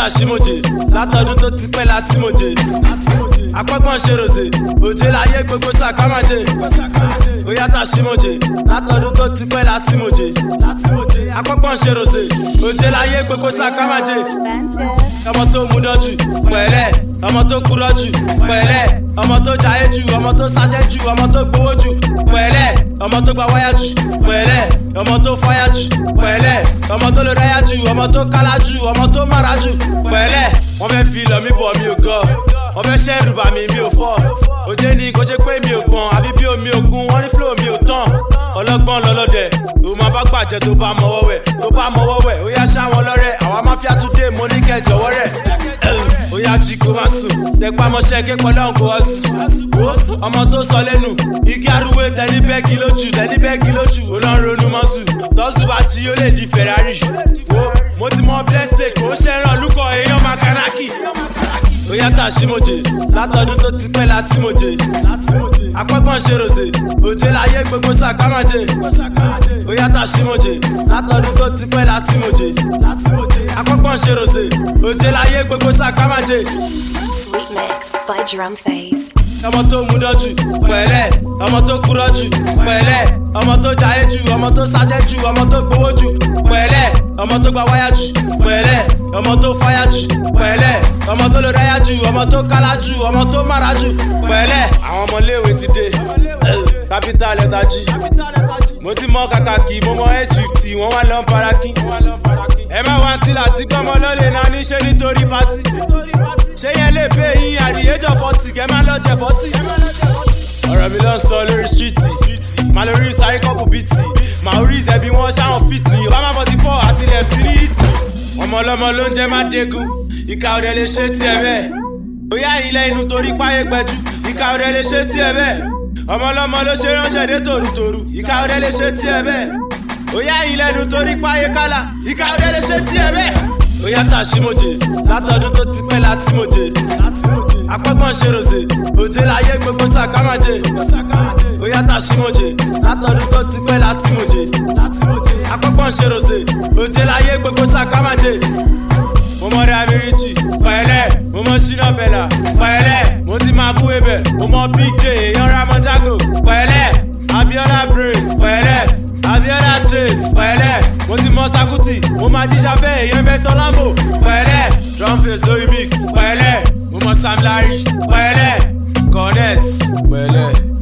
tà símòjè látọdún tó ti pẹ́ láti mòjè apẹ́gbọ́n ṣe ròṣè òjé láyé gbogbo sàkámàjè bóyá tà símòjè látọdún tó ti pẹ́ láti mòjè apẹ́gbọ́n ṣe ròṣè òjé láyé gbogbo sàkámàjè ọmọ tó mú dọ́jú pẹ̀lẹ́ ọmọ tó kúrọ́ jù pẹ̀lẹ́ ọmọ tó jayé jù ọmọ tó sáṣẹ́ jù ọmọ tó gbowó jù pẹ̀lẹ́ ọmọ tó gba wáyà jù pẹ̀lẹ́ ọmọ tó fáyà jù pẹ̀lẹ́ ọmọ tó lè ráyà jù ọmọ tó kálá jù ọmọ tó mára jù pẹ̀lẹ́ wọ́n fẹ́ fi lọ mí bọ̀ mi ò gọ́ wọ́n fẹ́ ṣẹ́ rùbà mi mi ò fọ́ òjé ni kò ṣe pé mi ò gbọ̀n àfi bí omi òkun wọ́n ní flow mi ò tán ọlọ́gbọ́n lọ́lọ́dẹ òun máa bá gbàjẹ́ tó bá mọ́wọ́ wẹ̀ tó bá mọ́wọ́ wẹ̀ ó yá ṣáwọn lọ́rẹ̀ àwa máfíà tún dé mo ní kẹ́ jọ̀wọ́ rẹ̀ ó yá jí kó má sùn tẹpá mọ́ṣẹ́ ké pọ̀ lọ́hùn kó wá sùn. wo ọmọ tó sọ lẹ́nu igi arúgbó tẹni bẹ́ẹ̀gì lójú tẹni bẹ́ẹ̀gì lójú ó lọ́n ronú mọ́sù tọ́sù bá jí ó lè di ferrari. wo mo ti mọ bless plate kò ń ṣe ràn lúkọ èèyàn makanaki. ó yá tà símòjè látọdún tó ti pẹ́ láti mòjè apẹ́gbọ́n ṣe ròṣè òjé láyé gbogbo sàkámàjè ó yá tà símòjè látọdún tó ti pẹ́ láti mòjè apẹ́gbọ́n ṣe ròṣè òjé láyé gbogbo sàkámàjè. Sweet Mix by Drum Phase. ọmọ tó mú dọ́jú pẹ̀lẹ́ ọmọ tó kúrọ́ jù pẹ̀lẹ́ ọmọ tó jayé jù ọmọ tó sáṣẹ́ jù ọmọ tó gbowó jù pẹ̀lẹ́ ọmọ tó gba wáyà jù pẹ̀lẹ́ ọmọ tó fáyà jù pẹ̀lẹ́ ọmọ tó lè ráyà jù ọmọ tó kálá jù ọmọ tó mára jù pẹ̀lẹ́ àwọn ọmọléèwé ti dé capital letter G mo ti mọ kàkàkì mo mọ s fifty wọn wá lọ ń farakí ẹ má wá tí láti gbọ́mọ lọ́lẹ̀ náà níṣẹ́ nítorí pátí ṣé yẹn lè pé yín àdìyẹ́jọ fọ́tì kẹ́ má lọ jẹ fọ́tì. ọ̀rọ̀ mi ló ń sọ lórí stíìtì máa lórí sáré kọ́pù bìtì máa orí ìṣẹ́bí wọn ṣáwọn fit ní obama forty four àti left three hit. ọmọ ọlọ́mọ ló ń jẹ́ má dégun ìka ọ̀rẹ́ lè ṣe tiẹ̀ bẹ́ẹ̀ bóyá ilẹ̀ inú torí páyé gbẹjú ìka ọ̀rẹ́ lè ṣe tiẹ̀ bẹ́ẹ̀ ọmọ ọlọ́mọ ló ṣe ránṣẹ́ dé tòrútòrú ìka ọ̀rẹ́ lè ṣe tiẹ̀ bẹ́ẹ̀ bóyá ilẹ̀ inú torí páyé kálá ìka ọ̀rẹ́ lè ṣe tiẹ̀ bẹ́ẹ̀ ó yá tà símòjè látọdún tó ti pẹ́ láti mòjè apẹ́gbọ́n ṣe ròṣè òjé láyé gbogbo sàkámàjè ó yá tà símòjè látọdún tó ti pẹ́ láti mòjè apẹ́gbọ́n ṣe ròṣè òjé láyé gbogbo sàkámàjè mo mọ rẹ amíríjì pẹ̀lẹ́ mo mọ ṣínà bẹ̀là pẹ̀lẹ́ mo ti máa bú ebẹ̀ mo mọ big j èèyàn ramọ jago pẹ̀lẹ́ abiola brain pẹ̀lẹ́ abiola chase pẹ̀lẹ́ mo ti mọ sakuti mo máa jíjà fẹ́ èèyàn investor lambo pẹ̀lẹ́ drum face lórí mix pẹ̀lẹ́ mo mọ sam larry pẹ̀lẹ́ cornet pẹ̀lẹ́.